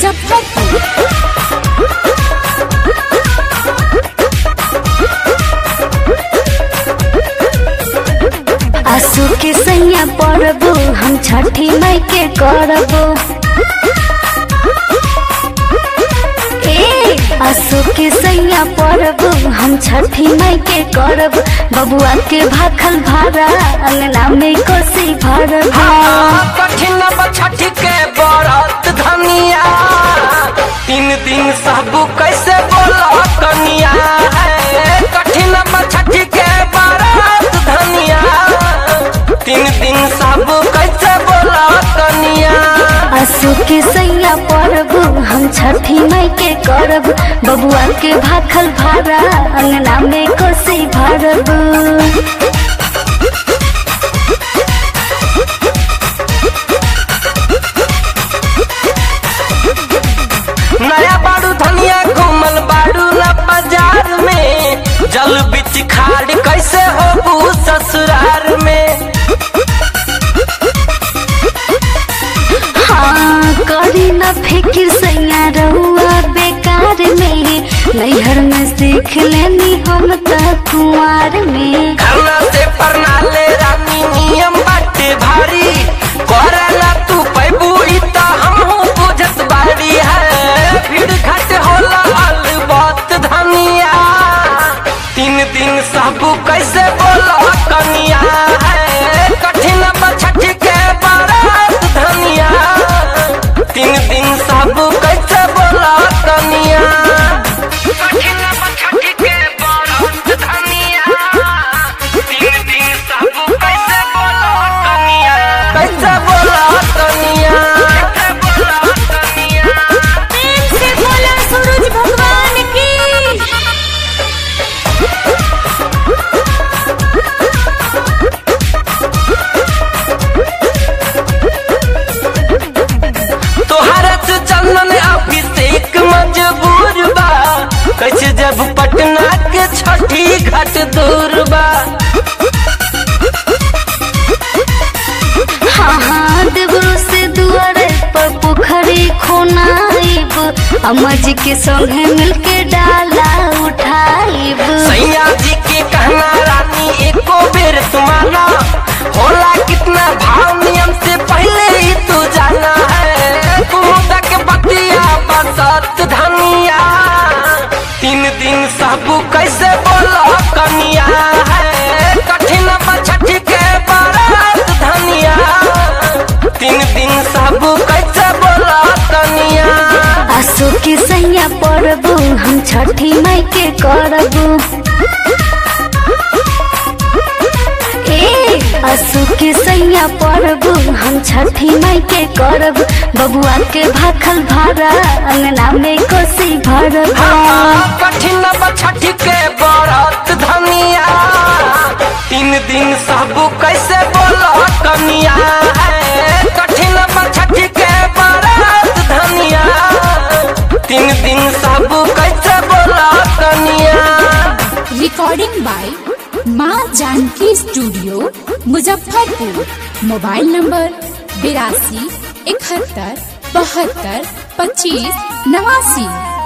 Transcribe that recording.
मुजफ्फरपुर आंसू के सैया पड़बो हम छठी मई के करबो ए आंसू के सैया पड़बो हम छठी मई के करब बबुआ के भाखल भाड़ा अंगना में कोसी भरबो कठिन छठ के बरत धनिया तीन दिन सब कैसे बोला कनिया है कठिन छठ के बरत धनिया तीन दिन सब कैसे बोला कनिया आंसू के सैया पड़बो हम छठी मई के करब बबुआ के भाखल भाड़ा अंगना में कोसी भरबो नया बाड़ू धनिया घूमल बाड़ू न बाजार में जल बिच खाड़ कैसे हो ससुरार में हाँ करी न फिकिर सैया रहुआ बेकार में नैहर में सीख लेनी हम त कुंवार में खाना से परनाले रानी नियम बाटे भारी करला तू पैबू ई त हमहू बुझत बारी है भीड़ घट होला अलबत धनिया तीन दिन सब कैसे बोला कनिया है कठिन छठ के बारात धनिया तीन दिन सब कैसे बोला कनिया कठिन छठ के बारात धनिया तीन दिन सब कैसे बोला कनिया कैसे बोला कनिया कैसे बोला कनिया से बोला सूरज भगवान की तोहरा से चंदन अभिषेक मजबूर बा कैसे जब पटना के छठी घाट दूर बा हाँ हाँ देवरो से दुआरे पर पोखरी खोनाइब अम्मा जी के संगे मिलके डाला उठाइब सैया जी के कहना रानी एको बेर तुम्हारा होला कितना भाव नियम से पहले ही तू जाना है कुमुदा के बतिया बसत धनिया तीन दिन सब कैसे बोला कनिया है कठिन छठ के बारात धनिया तीन दिन सब कैसे बोला कनिया आंसू के सैया पड़बो हम छठी मई के करबो ए आंसू के सैया पड़बो हम छठी मई के करब बबुआ के भाखल भाड़ा अंगना में कोसी भरबो कठिन छठ के बरत धनिया तीन दिन सब कैसे बोला कनिया है कठिन छठ के बरत धनिया तीन दिन सब कैसे बोला कनिया रिकॉर्डिंग बाय माँ Janki studio Muzaffarpur mobile number बिरासी इकहत्तर बहत्तर पच्चीस नवासी